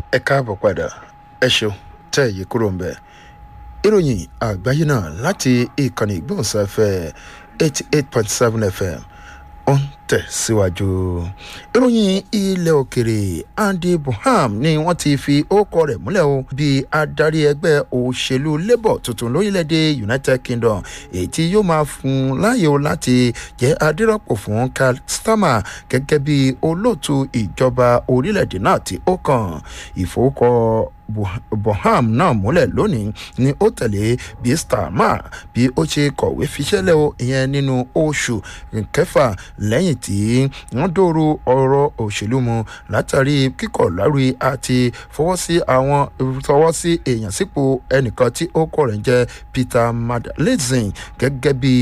ẹ káàbọ̀ padà ẹ ṣeun tẹ́ ẹ̀yẹ kúrò ń bẹ̀. ìròyìn àgbáyé náà láti ìkànnì ìgbóhùnsáfẹ́ eighty eight point seven fm ó ń tẹ̀síwájú. ìròyìn ilẹ̀ òkèrè andy buham ni wọ́n ti fi ókọ rẹ̀ múlẹ̀ o bí adarí ẹgbẹ́ òṣèlú labour tuntun lórílẹ̀‐èdè united kingdom èyí tí yóò máa fún un láàyè o láti jẹ́ adírọ́pò fún karl starmer gẹ́gẹ́ bí olóòtú ìjọba orílẹ̀‐èdè náà tí ó kàn ìfowókọ boham náà múlẹ̀ lónìí ni ó tẹ̀lé bí starmer bí ó ṣe kọ̀wé fiṣẹ́lẹ̀ o ìyẹn nínú oṣù kẹfà lẹ́yìn tí wọ́n dòrò ọ̀rọ̀ òṣèlú mu látàrí kíkọ̀ lárí àti fọwọ́ sí àwọn fọwọ́ sí èèyàn sípò ẹnìkan tí ó kọ̀ rẹ̀ ń jẹ́ peter madeleine gẹ́gẹ́ bí